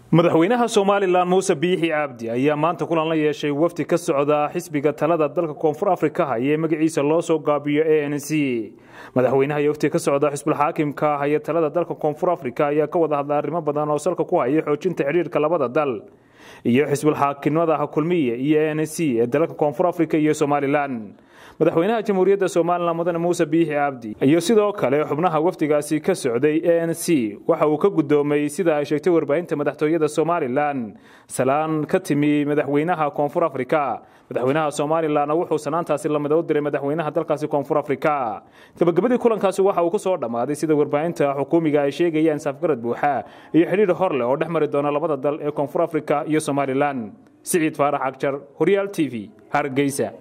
madaxweynaha somalilan muuse biixi cabdi ayaa maanta kulan la yeeshay wafdi ka socda xisbiga talada dalka koonfur afrika haya ee magaciisa loo soo gaabiyo a n c madaxweynaha iyo wafdi ka socda xisbulxaakimka haya talada dalka koonfur afrika ayaa ka wada hadla arrimo badan oo salka ku haya xoojinta xidhiirka labada dal iyo xisbulxaakimada kulmiye iyo a n c ee dalalka koonfur afrika iyo somalilan madaxweynaha jamhuuriyadda somalilan mudane muuse biixi cabdi iyo sidoo kale xubnaha wafdigaasi ka socday a n c waxa uu ka guddoomay sida ay sheegtay warbaahinta madaxtooyada somalilan salaan ka timi madaxweynaha koonfur afrika madaxweynaha somalilanna wuxuu sanaantaasi lamida u diray madaxweynaha dalkaasi koonfur afrika gabagabadii kulankaasi waxa uu ku soo dhammaaday sida warbaahinta xukuumiga ay sheegayaan safgarad buuxa iyo xidhiir hor leh oo dhex mari doona labada dal ee koonfur afrika iyo somalilan siciid faarax agjar horyaal t v hargeysa